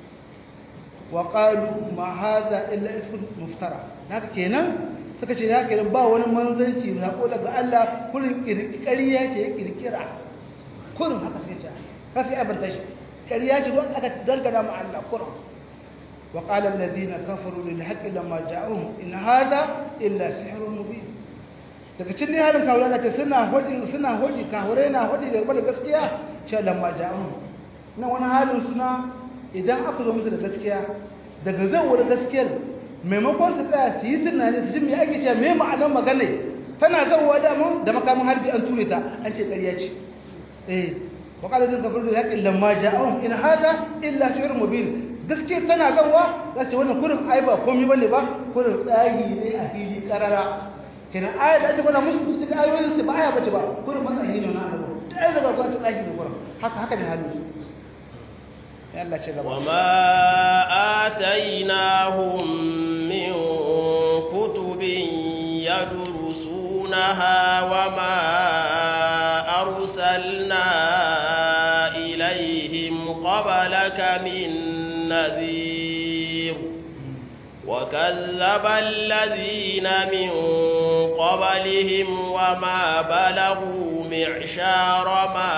wa qalu ma hadha illa ifkun muftara haka kenan suka ce haka kenan ba wani manzanci na ko daga Allah kurin kirkiriya ce ya kirkira kurin haka suka ce haka sai abin tashi kariya ce don aka dangana ma Allah kurin wa qala alladhina kafaru lil haqqi lamma ja'ahum in hadha illa sihrun mubin daga cikin halin kawure da ce suna hodi suna hodi kawure na hodi da gaskiya ce lamma ja'ahum nan wani halin suna idan aka zo musu da gaskiya daga zan wani gaskiyar maimakon su tsaya su yi tunani su ji me ake cewa me ma'anar magana tana zawowa da mun da makamin harbi an ture ta an ce ƙarya ce eh wa qala din kafir da yaqin lamma ja'ahum in hada illa shi'r mubin gaskiya tana zawowa za ce wannan kurin ai ba komai bane ba kurin tsagi ne a fili karara kenan aya da ake gwada musu su ga ayoyin su ba aya bace ba kurin matsayi ne na annabi da ai da ba ta tsagi ne kurin haka haka ne halin su وما آتيناهم من كتب يدرسونها وما أرسلنا إليهم قبلك من نذير وكذب الذين من قبلهم وما بلغوا معشار ما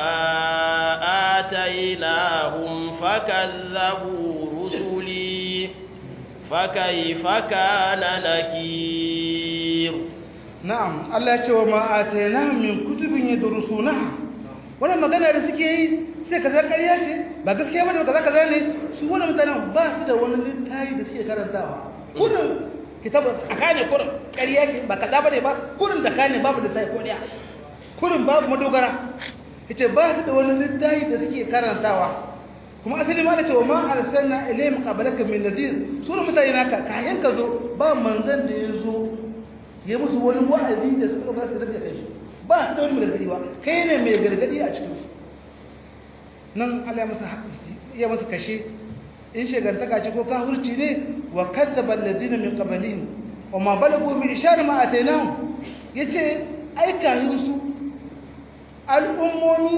آتيناهم فكذبوا رسلي فكيف كان نكير نعم الله يقول وما آتيناهم من كتب يدرسونها wannan magana da suke yi sai kaza ƙarya ce ba gaskiya bane kaza kaza ne su wannan mutanen ba su da wani littafi da suke karantawa kurin kitabu akane kurin ƙarya ce ba kaza bane ba kurin da kane babu littafi ko daya kurin babu madogara yace ba su da wani littafi da suke karantawa kuma asali ma da cewa ma arsalna ilayhim qablaka min nadhir sura mutane naka kayan ka zo ba manzon da ya zo ya musu wani wa'azi da suka ba su da kai ba su da wani gargadi ba kai ne mai gargadi a cikin su nan Allah ya masa ya masa kashe in shegantaka ce ko kafirci ne wa kadzaba alladhina min qablihim wa ma balagu min ishar ma atainahum yace ai kayan su al'ummomi sun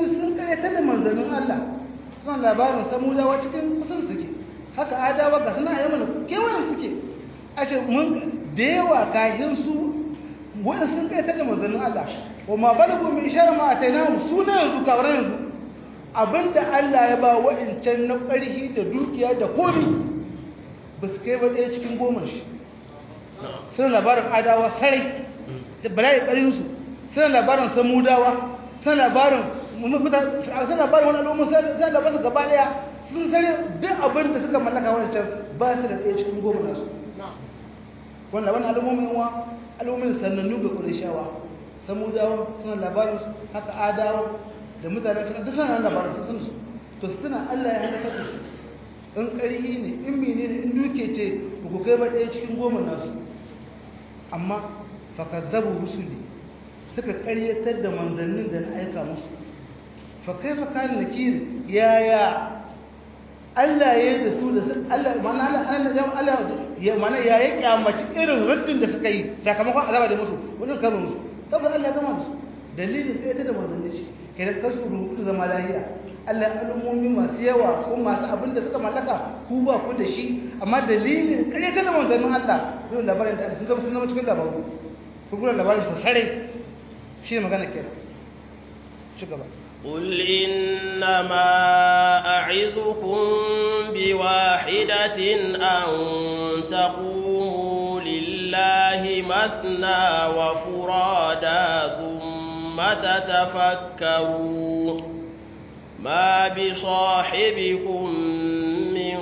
karyatar da manzannin Allah suna labarin samudawa cikin kusan suke haka adawa ga suna yi mana kewayen suke a ce mun da yawa kayan su wanda sun karyatar da manzannin Allah wa ma balagu min ishara ma atainahum suna yanzu kawar yanzu abinda Allah ya ba wa'incan na ƙarhi da dukiya da komi ba su kai ba ɗaya cikin goma shi suna labarin adawa sarai da bala'i ƙarinsu suna labarin samudawa suna labarin suna labarin wani al'umma suna labarin su gaba ɗaya sun sare duk abin da suka mallaka wancan ba su da ɗaya cikin goma nasu wanda wani al'ummomin wa al'ummomin sanannu ga ƙudashawa samudawa suna labarin su haka adawa da mutane suna duk suna labarin su sun su to suna allah ya halaka da su in ƙarhi ne in mene ne in duke ce ba ku kai ba ɗaya cikin goma nasu amma fakazzabu rusuli suka ƙaryatar da manzannin da na aika musu fa kaifa kana nakir yaya Allah ya yi da su da su Allah mana Allah Allah ya mana ya yi kyamaci irin ruddin da suka yi sakamakon azaba da musu wajen kama musu tabbas Allah ya gama musu dalilin ɗaya da manzannin shi kenan kasu rubutu zama lahiya Allah al'ummomi masu yawa ko masu abin da suka mallaka ku ba ku da shi amma dalilin kare ta da manzannin Allah yau labarin da sun zama sun zama cikin labaru ku gura labarin ta sare shi ne magana kenan ci gaba قل إنما أعظكم بواحدة أن تقوموا لله مثنى وفرادا ثم تتفكروا ما بصاحبكم من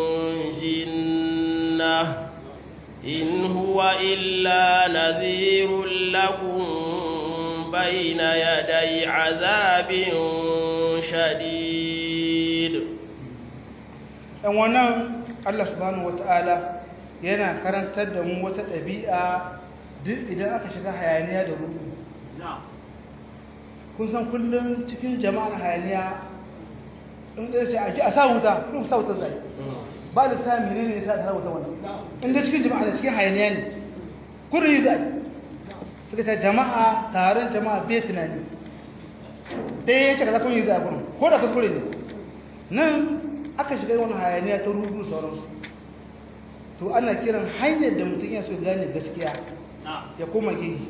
جنة إن هو إلا نذير لكم بين يدي عذاب شديد ɗan wannan Allah subhanahu wata'ala yana karantar da mu wata ɗabi'a duk idan aka shiga hayaniya da rubu kun san kullum cikin jama'ar hayaniya in ɗaya ce a ji a sa wuta kullum sa wuta zai ba da sa mene ne sa sa wuta wannan in da cikin jama'a da cikin hayaniya ne kullum yi zai suka ta jama'a taron jama'a bai tunani ɗaya ya ce ka zakon yi zai kullum ko da kuskure ne nan aka shiga wani hayaniya ta rubu sauransu to ana kiran hanyar da mutum ya so gane gaskiya ya koma gehe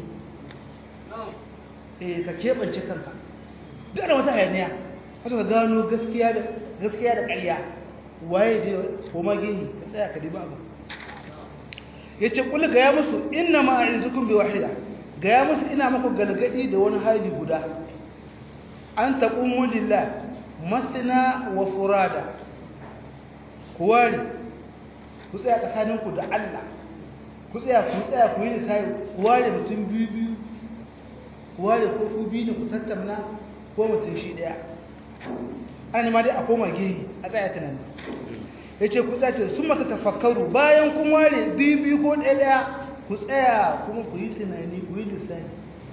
eh ka keɓance kanka duk da wata hayaniya wata ka gano gaskiya da gaskiya da ƙarya waye da koma gehe ka tsaya ka diba abu yace kullu ga ya musu inna ma a'izukum bi wahida ga ya musu ina muku galgadi da wani hali guda an taqumu lillah masna wa furada kuwari ku tsaya tsakaninku da Allah ku tsaya ku tsaya ku yi lissafi ku ware mutum biyu biyu ku ware ko ku biyu ne ku tattauna ko mutum shi daya an ma dai a koma gehi a tsaya tunani ya ce ku tsaya sun mata tafakkaru bayan kun ware biyu biyu ko ɗaya ɗaya ku tsaya kuma ku yi tunani ku yi lissafi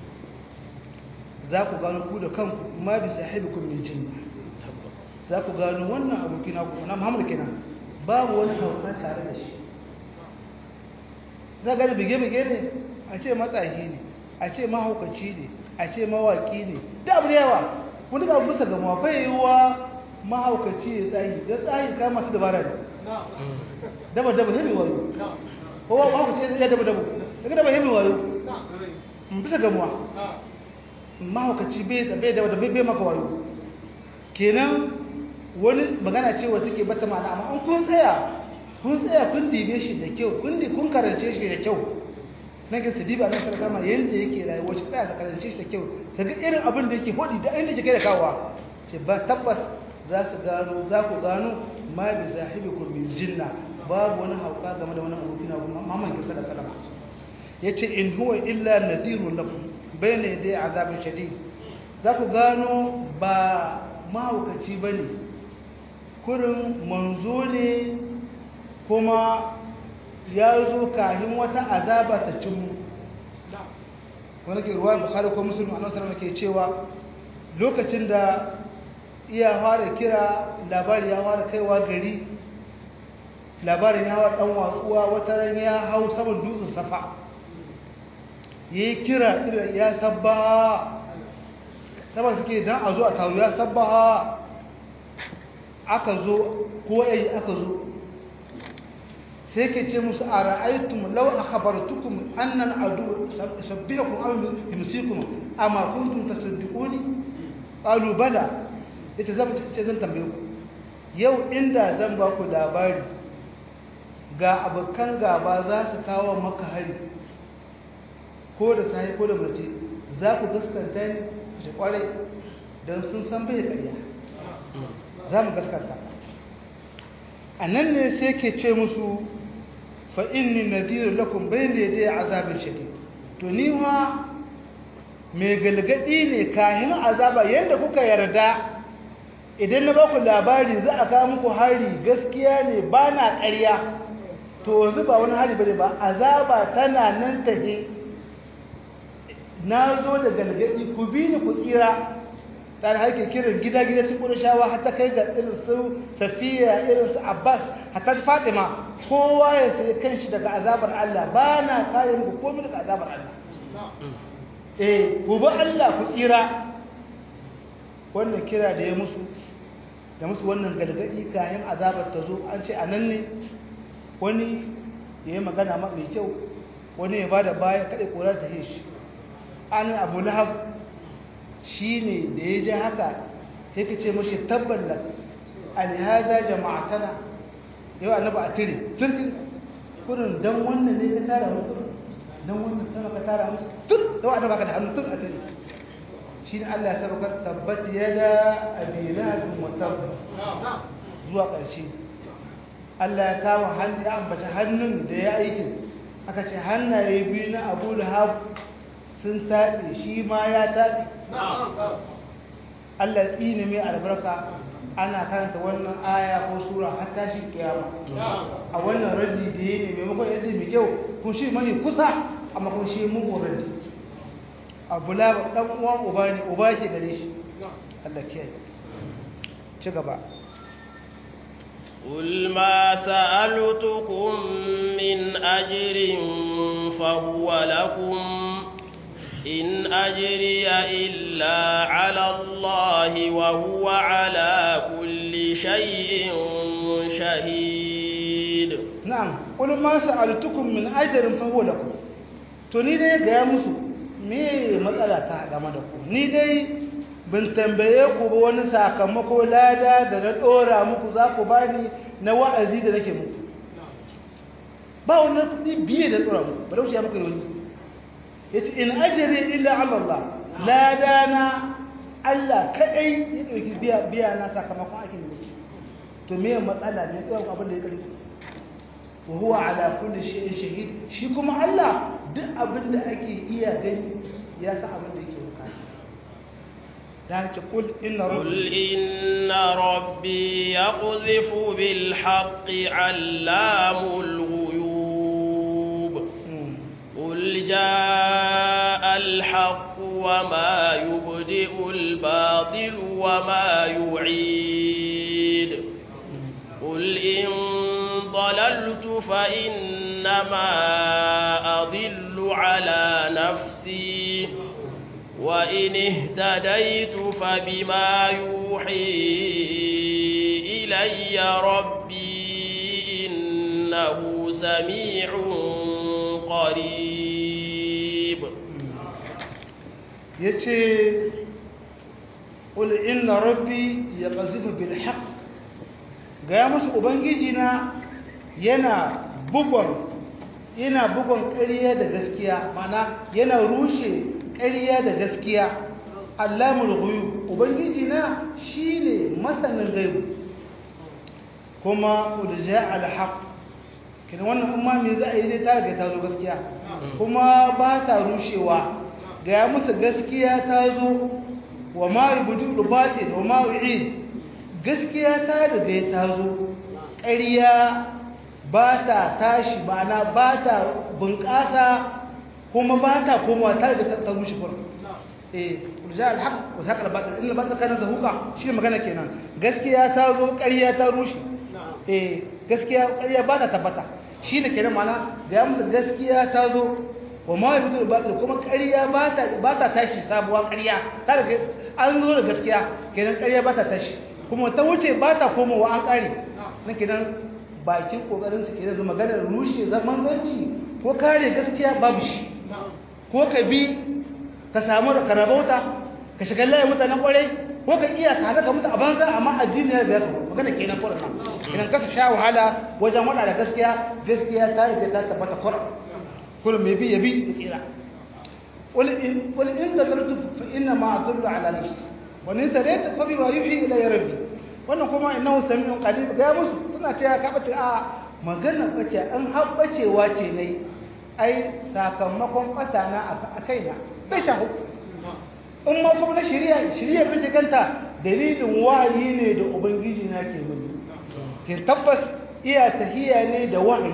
za ku gano ku da kanku ma bi sahibi kun min jinna za ku gano wannan abokina ku na muhammadu kenan babu wani hauka tare da shi za gani bige-bige ne a ce matsahi ne a ce mahaukaci ne a ce mawaki ne da abu da yawa wani ga bisa ga mafai yiwuwa mahaukaci ya tsahi don tsahi ka masu dabara ne daba-daba hemi wayo kowa mahaukaci ya daba-daba daga daba hemi wayo bisa ga muwa mahaukaci bai daba-daba bai maka wayo kenan wani magana ce wa take bata ma'ana amma an kun tsaya kun tsaya kun dibe shi da kyau kun di kun karance shi da kyau na ke diba nan sarka ma yanda yake rayuwa shi tsaya ka karance shi da kyau ka ga irin abin da yake hodi da inda yake da kawa ce ba tabbas za su gano za ku gano ma bi sahibikum min jinna babu wani hauka game da wani abokin na kuma mamman ki sallallahu alaihi wasallam yace in huwa illa nadhirun lakum bayna yaday azabin shadid za ku gano ba mahaukaci bane kurin manzo ne kuma ya zo kahin wata azaba ta cimmu wani ke ruwa bukari ko musulmi a nasarar ke cewa lokacin da iya fara kira labari ya fara kaiwa gari labarin ya hawa ɗan watsuwa wata ran ya hau saman dutsen safa ya yi kira irin ya sabba saboda suke dan a zo a taru ya sabbaha aka zo ko yayi aka zo sai ke ce musu a ra'aytum law akhbartukum anna al-adu sabbihukum aw yumsikum amma kuntum tasaddiquni qalu bala ita zan ce zan tambaye ku yau inda zan ba ku labari ga abokan gaba za su kawo maka hari ko da sahi ko da mace za ku gaskanta ni shi kwarai don sun san bai karya za mu gaskanta a nan ne sai ke ce musu fa'inni nadiru lakum bayan da ya je azabin shadi to ni wa mai galgadi ne kahin azaba yadda kuka yarda idan na baku labari za a kawo muku hari gaskiya ne ba na ƙarya to yanzu ba wani hari bane ba azaba tana nan tahe na zo da galgadi ku bi ni ku tsira tare haike kiran gida-gida cikin ƙurashawa har ta kai ga irin su safiya irin su abbas hatta fatima kowa ya sai kanshi daga azabar allah ba na kare muku komai daga azabar allah eh gobe allah ku tsira wannan kira da ya musu da musu wannan galgadi kayan azabar ta zo an ce a nan ne wani ya yi magana ma mai kyau wani ya ba da baya kaɗai ƙorar ta shi an abu lahab shi ne da ya ji haka ya ka ce mashi tabban da alhada jama'atana yau annaba a tire turkin kurin don wannan ne ka tara musu don wannan sama ka tara musu tun da annaba ka da hannu tun a tire shi ne Allah ya saukar tabbat yada abilahin mutab zuwa ƙarshe Allah ya kama hannu ya ambata hannun da ya aikin aka ce hannaye biyu na abu lahab sun taɓe shi ma ya taɓe Allah ya tsine mai albarka ana karanta wannan aya ko sura har tashi kiyama a wannan raddi da ya ne maimakon yadda mai kyau kun shi mai kusa amma kun shi mugun raddi abu labar ɗan uwan uba ne uba ke gare shi Allah ke ci gaba قل ما سألتكم من أجر فهو لكم إن أجري إلا على الله وهو على كل شيء شهيد نعم قل ما سألتكم من أجر فهو لكم توني دي ga musu me matsala ta game da ku ni dai bin tambaye ku ba wani sakamako lada da na dora muku za ku bani na wa'azi da nake muku ba wani kudi biye da dora muku ba da wuce ya muku wani yace in ajri illa ala Allah lada na Allah kadai ya dauki biya biya na sakamakon aikin da nake to me matsala ne kawai abin da ya kare wa huwa ala kulli shay'in shahid shi kuma Allah duk abin da ake iya gani ya san abin da yake bukata da ce kul inna قل rabbi إن ربي يقذف بالحق علام الغيوب قل جاء الحق وما يبدئ الباطل وما يعيد قل إن ضللت فإنما أضل على نفسي وإن اهتديت فبما يوحي إلي ربي إنه سميع قريب yace qul inna rabbi yaqzifu bil haqq ga musu ubangiji na yana bugon yana bugon ƙarya da gaskiya mana yana rushe ƙarya da gaskiya allamul ghuyub ubangiji na shine masanin gaibu kuma qul jaa al haqq kin wannan umma me za a yi dai ta riga ta zo gaskiya kuma ba ta rushewa ga musu gaskiya ta zo wa ma yubudu batil wa ma yu'id gaskiya ta riga ta zo ƙarya ba ta tashi ma'ana ba ta bunƙasa kuma ba ta komawa ta riga ta rushe kurin eh urja alhaq wa zaqa albatil inna albatil kana zahuqa shi magana kenan gaskiya ta zo ƙarya ta rushe eh gaskiya ƙarya ba ta tabbata shi ne kenan ma'ana ga musu gaskiya ta zo wa ma yabudu batil kuma ƙarya ba ta ba ta tashi sabuwa ƙarya ta riga an zo da gaskiya kenan ƙarya ba ta tashi kuma ta wuce ba ta komowa an ƙare na kenan bakin ƙoƙarin su kenan zama ganin rushe zaman zanci ko kare gaskiya babu shi ko ka bi ka samu ka rabauta ka shiga layin mutanen ƙwarai ko ka iya ka halaka mutu a banza amma addini ya biya ka magana kenan kuran nan kenan ka sha wahala wajen wada da gaskiya gaskiya ta rike ta tabbata kuran kullum mai bi ya bi ya tsira قل إن قل إن ذكرت فإنما أدل على نفسي وإن تريت فبما يوحي إلي ربي wannan kuma innahu sami'un qalib ga musu suna cewa ka bace a magana bace an habbacewa ce nayi ai sakamakon fatana a kaina bai shahu in ma kuma na shirya shirya bin kanta dalilin wahayi ne da ubangiji na ke mini ke tabbas iya tahiya ne da wahayi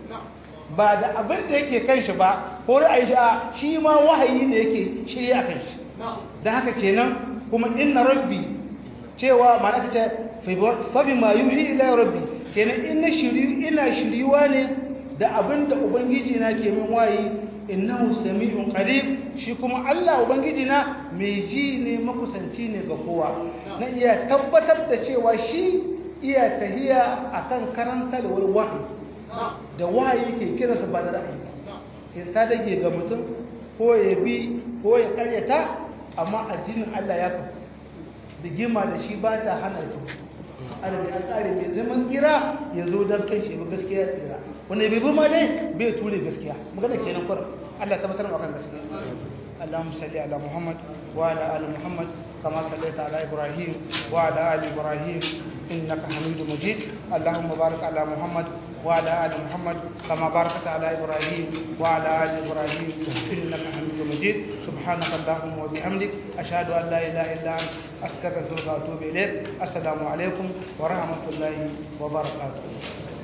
ba da abin da yake kan shi ba ko ra'ayi shi shi ma wahayi ne yake shirya kan shi don haka kenan kuma inna rabbi cewa ma'ana ta ce fa bi ma yuhi ila rabbi kenan ina shiri ina shiriwa ne da abin da ubangiji na ke min wahayi innahu sami'un qarib shi kuma Allah ubangiji na mai ji ne makusanci ne ga kowa na iya tabbatar da cewa shi iya tahiya akan karantarwar wahayi da wahayi ke kiransa ba da ra'ayi in ta dage ga mutum ko ya bi ko ya karyata amma addinin Allah ya kafa rigima da shi ba ta hana ta alabi an tsare mai zaman tsira ya zo don kai shi ba gaskiya tsira wanda bai bi ma dai bai ture gaskiya magana kenan kwar Allah tabbatar maka gaskiya اللهم صل على محمد وعلى ال محمد كما صليت على ابراهيم وعلى ال ابراهيم انك حميد مجيد اللهم بارك على محمد وعلى ال محمد كما باركت على ابراهيم وعلى ال ابراهيم انك حميد مجيد سبحانك اللهم وبحمدك اشهد ان لا اله الا انت استغفرك واتوب اليك السلام عليكم ورحمه الله وبركاته